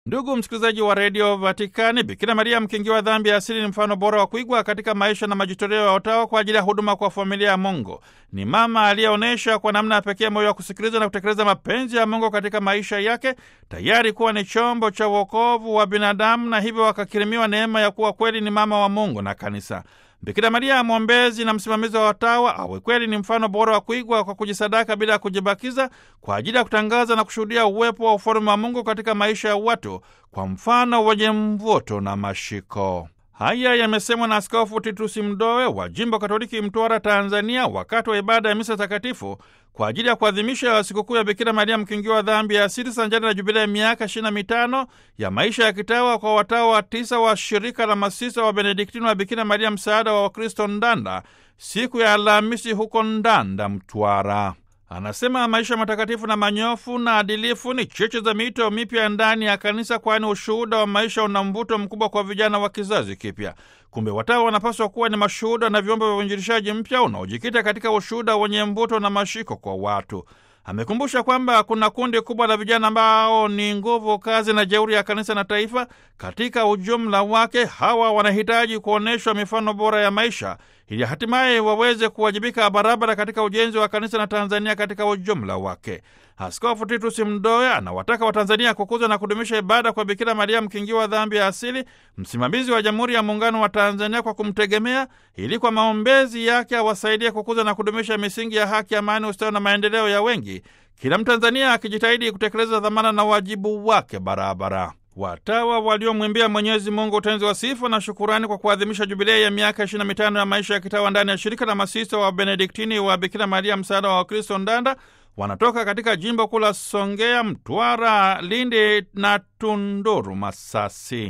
Ndugu msikilizaji wa redio Vatikani, Bikira Maria mkingiwa dhambi ya asili ni mfano bora wa kuigwa katika maisha na majitoleo ya watawa kwa ajili ya huduma kwa familia ya Mungu. Ni mama aliyeonyesha kwa namna ya pekee moyo wa kusikiliza na kutekeleza mapenzi ya Mungu katika maisha yake, tayari kuwa ni chombo cha uokovu wa binadamu, na hivyo wakakirimiwa neema ya kuwa kweli ni mama wa Mungu na Kanisa. Bikira Maria mwombezi na msimamizi wa watawa awe kweli ni mfano bora wa kuigwa kwa kujisadaka bila ya kujibakiza kwa ajili ya kutangaza na kushuhudia uwepo wa ufalme wa Mungu katika maisha ya watu kwa mfano wenye mvuto na mashiko. Haya yamesemwa na Askofu Titusi Mdowe wa jimbo Katoliki Mtwara, Tanzania, wakati wa ibada ya misa takatifu kwa ajili ya kuadhimisha sikukuu ya Bikira Maria mkingiwa dhambi ya asili sanjani na jubilei ya miaka ishirini na mitano ya maisha ya kitawa kwa watawa tisa wa shirika la masisa wa Benediktini wa Bikira Maria msaada wa Wakristo Ndanda, siku ya Alhamisi huko Ndanda, Mtwara. Anasema maisha matakatifu na manyofu na adilifu ni cheche za mito mipya ndani ya kanisa, kwani ushuhuda wa maisha una mvuto mkubwa kwa vijana wa kizazi kipya. Kumbe watawa wanapaswa kuwa ni mashuhuda na vyombo vya uinjilishaji mpya unaojikita katika ushuhuda wenye mvuto na mashiko kwa watu. Amekumbusha kwamba kuna kundi kubwa la vijana ambao ni nguvu kazi na jeuri ya kanisa na taifa katika ujumla wake. Hawa wanahitaji kuonyeshwa mifano bora ya maisha ili hatimaye waweze kuwajibika barabara katika ujenzi wa kanisa na Tanzania katika ujumla wake. Askofu Titus Mdoe anawataka Watanzania kukuza na kudumisha ibada kwa Bikira Maria mkingiwa dhambi ya asili, msimamizi wa Jamhuri ya Muungano wa Tanzania, kwa kumtegemea ili kwa maombezi yake awasaidie kukuza na kudumisha misingi ya haki, amani, ustawi na maendeleo ya wengi, kila Mtanzania akijitahidi kutekeleza dhamana na wajibu wake barabara. Watawa waliomwimbia Mwenyezi Mungu utenzi wa sifa na shukurani kwa kuadhimisha jubilei ya miaka 25 ya maisha ya kitawa ndani ya shirika la masista wa Benediktini wa Bikira Maria msaada wa Wakristo Ndanda wanatoka katika jimbo kuu la Songea, Mtwara, Lindi na Tunduru, Masasi.